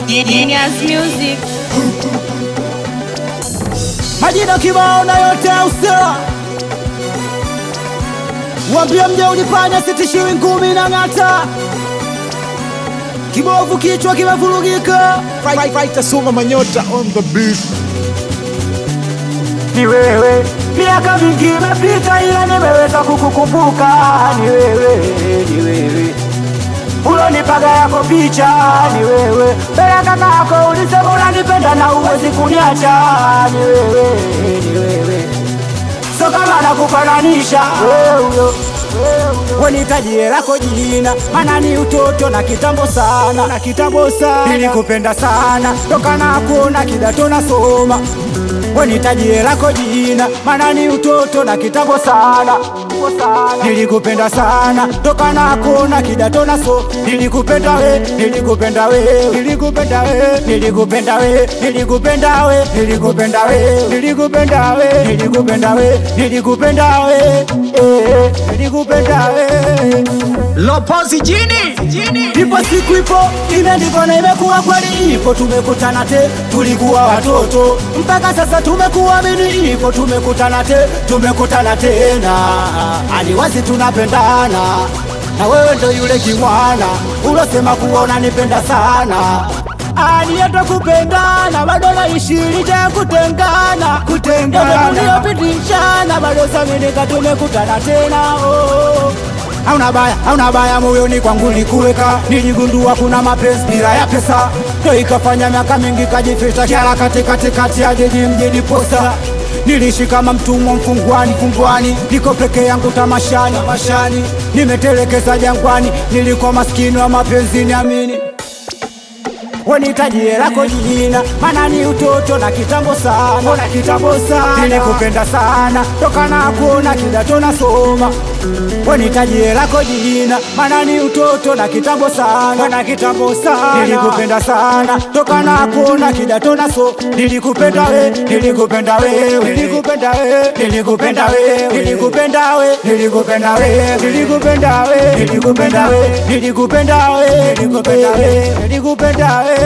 Genius Music. majina kibao na yote ya usawa wambie mje ulipanya sitishiwi ngumi na ng'ata kibovu kichwa kimevurugika Fight, fight, Suma Manyota on the beat. ni wewe miaka mingi imepita ila nimeweza kukukumbuka ni wewe ni wewe ulonipaga yako picha ni wewe mbele ya kaka yako ulisema unanipenda na uwezi kuniacha ni wewe ni wewe so kama nakufananisha wewe wenitajie lako jina mana ni utoto na kitambo sana na kitambo sana nilikupenda sana toka na kuona kidato nasoma wenitajie lako jina mana ni utoto na kitambo sana nilikupenda sana toka na kuona kidato naso nilikupenda we nilikupenda we nilikupenda we nilikupenda we nilikupenda we nilikupenda we nilikupenda we nilikupenda we nilikupenda we eh, nilikupenda we Lopozi Jini. ipo siku ipo imeandikwa na imekuwa kweli ipo tumekutana te tulikuwa watoto mpaka sasa tumekuamini ipo tumekutana te tumekutana tena aliwazi tunapendana na wewe ndo yule kimwana ulosema kuona nipenda sana aliyeta kupendana bado naishirija kutengana kutengana tuliyopitishana bado saminika tumekutana tena oh. Hauna baya, hauna baya moyoni kwangu likuweka, niligundua kuna mapenzi bila ya pesa, ndo ikafanya miaka mingi kajificha kiara katikati kati ya jiji mjini posa Niliishi kama mtumwa mfungwani fungwani, niko peke yangu tamashani mashani, nimetelekeza jangwani, nilikuwa maskini wa mapenzi niamini wenitajie lako jina, mana ni utoto na kitambo sana, na kitambo sana, nilikupenda sana toka na kuona kidato nasoma. Wenitajie lako jina, mana ni utoto na kitambo sana, na kitambo sana, nilikupenda sana toka na kuona kidato naso. Nilikupenda we, nilikupenda wewe, nilikupenda we, nilikupenda we, nilikupenda we, nilikupenda we, nilikupenda we, nilikupenda we, nilikupenda we, nilikupenda we, nilikupenda we.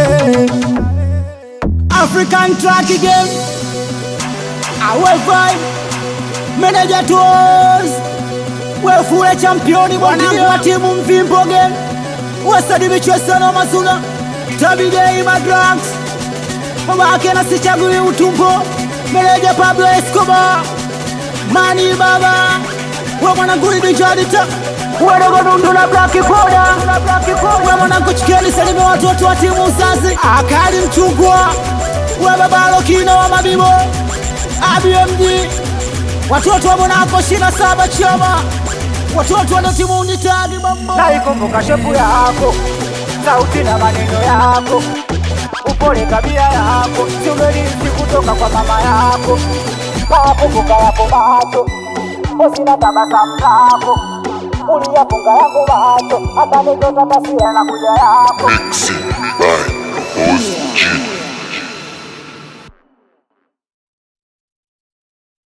African track again. Our vibe. Manager tours. We fule championi bwanangu wa timu mvimbo again. Wasadi michwesano masuna. Tabigei madrugs. Mama yake na sichagui utumbo. Manager Pablo Escobar. Mani baba. We mwanangu ni Jalita. Wadogo dundu na black powder. We mwanangu chikeni salime watoto wa timu uzazi. Akali mchungwa. We babalo kino wa mabibo. ABMG. Watoto wa Monaco shina saba chama. Watoto wa timu unitadi mambo. Naikumbuka shepu yako. Sauti na maneno yako. Upole kabia yako. Simerisi kutoka kwa mama yako. Nakumbuka yapo macho. Usina tabasamu lako. Uliyafunga yangu macho. Hata nikota taswira na kuja yako. Mixing by Lopozi Jini.